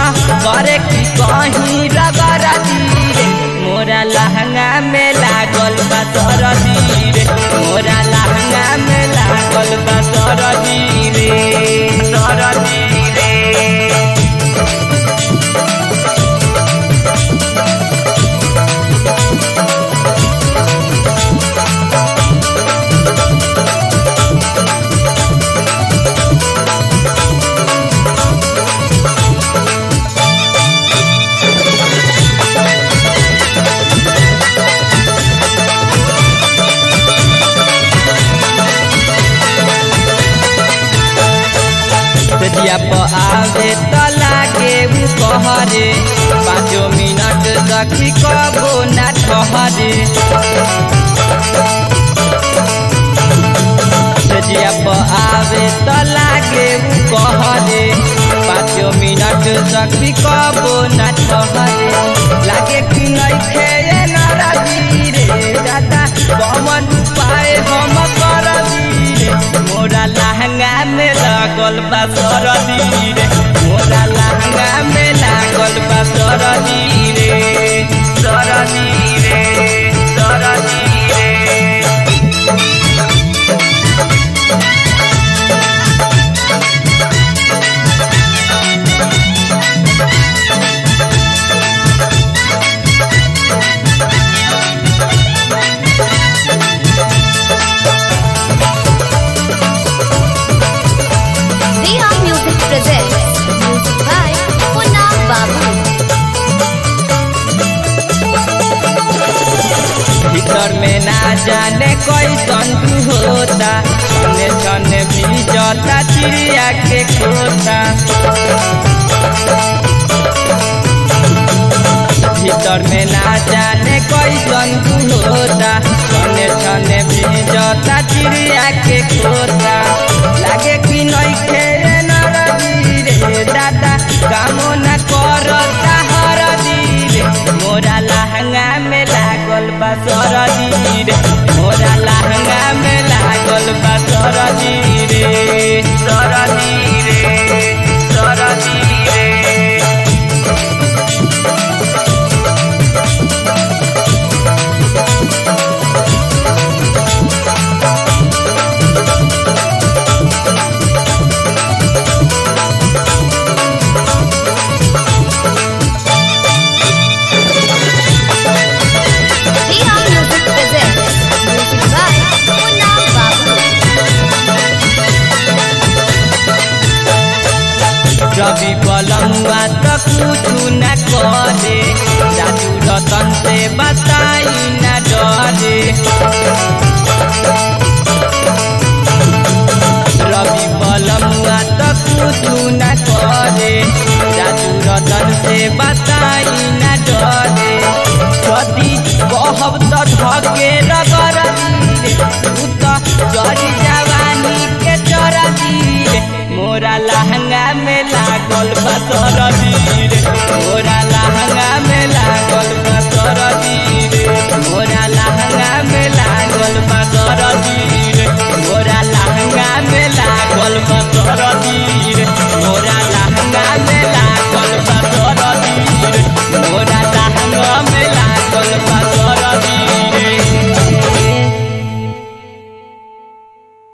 करे की कहीं रगड़ रे मोरा लहंगा में लागल बा सरदी रे मोरा लहंगा में लागल बा सरदी रे सरदी रे दिया पर आवे त लागे उ कहरे पाँचो मिनट सखी कबो ना ठहरे दिया पर आवे त लागे उ कहरे पाँचो मिनट सखी कबो ना ठहरे लागे कि नइखे ए नाराजी रे दादा कमन पाए हम करदी रे मोरा लहंगा में लागल बा सरदी रे मोरा लहंगा में लागल बा सरदी रे सरदी रे सरदी रे Riha Music presents music by Punna Babu. भीतर में ना जाने कैसन तू होता छने छने भी जता चिड़िया के खोता भीतर में ना जाने कैसन तू होता छने छने भी जता चिड़िया के खोता लागे कि नइखे रे नरदी रे दादा कामो ना करता हरदी रे मोरा लहंगा में लागल बा सरदी रे मोरा लहंगा में लागल बा सरदी रे सरदी रे सरदी रे Riha Music presents music by Punna Babu. रवि बलमुआ त कुछु न करे राजू रतन से बताई न डरे रवि बलमुआ त कुछु न करे राजू रतन से बताई न डरे यदि कहब त धके रगर रे उ त जरी जवानी के चरदी रे मोरा लहंगा में लागल बा सरदी